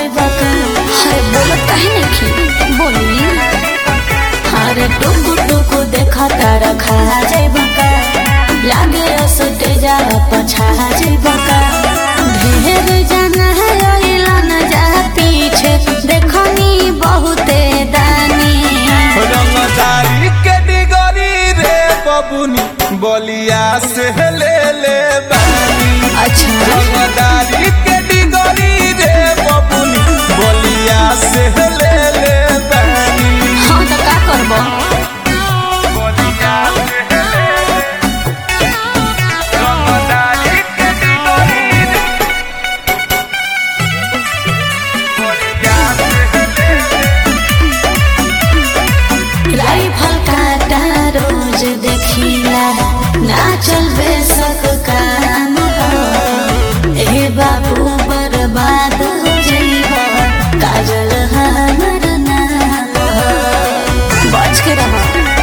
जाइबा का अरे बोलत काहे नहीं बोली अरे टुकु टुकु देखा तारा खा जाइबा का लागे असटे जा पछा जाइबा का ढेर जाना है अइला न जा पीछे देखनी बहुते दानी रंगदारी के डिगरी रे बबुनी बलिया से ले ले बानी अच्छा रंगदारी के डिगरी रे बबुनी बलिया से ले ले बानी हाँ तो का करबो बलिया से ले ले रंगदारी के डिगरी रे बलिया से ले ले राइफल काटा रोज देखिला ना चलबे सक काम हो ए बाबू बर्बाद हो जइबा काजल हमर नाम हो बच के रहो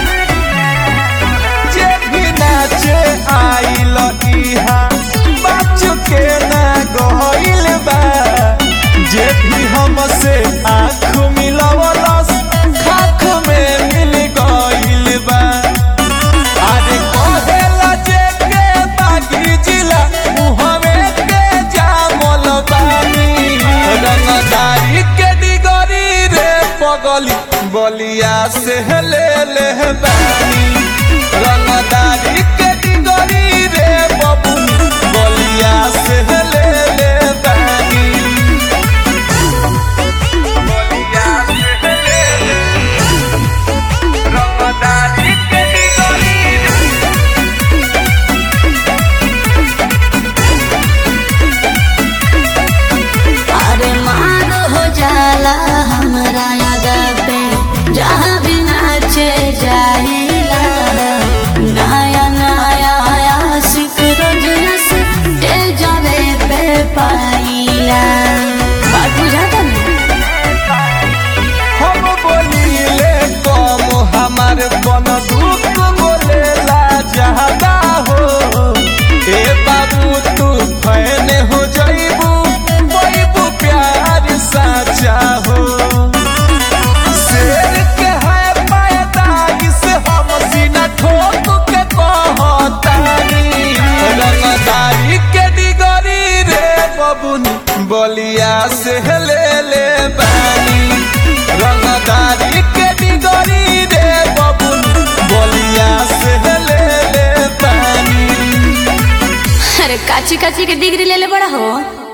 जे भी नाचे आइल इहा बच के ना गइल बा जे भी हमसे आँख मिलवलस खाख में मिल गइल बा अरे कहेला जे के बागी जिला मुहमे के जामल बानी रंगदारी के डिगरी रे पगली बलिया से ले ले बानी रंगदारी के डिगरी रे बबुनी बलिया से ले ले बानी बलिया से ले ले रंगदारी के डिगरी रे अरे मार हो जाला हमरा यादा पे जहाँ भी नाचे जाइला नया नया आशिक रोज नस जावे पे पाइला बात बुझाता ना हम बोलिले कम हमार बन दुख बोलेला ज्यादा हो ए बाबू तू फैन हो जइबू बैबू प्यार साचा हो शेर के है पैदाइश हम सीना ठोक के कहतानी रंगदारी के डिगरी रे बबुनी बलिया से ले ले बानी रंगदारी के डिगरी रे बबुनी बलिया से ले ले बानी अरे काची काची के डिग्री ले ले बड़ा हो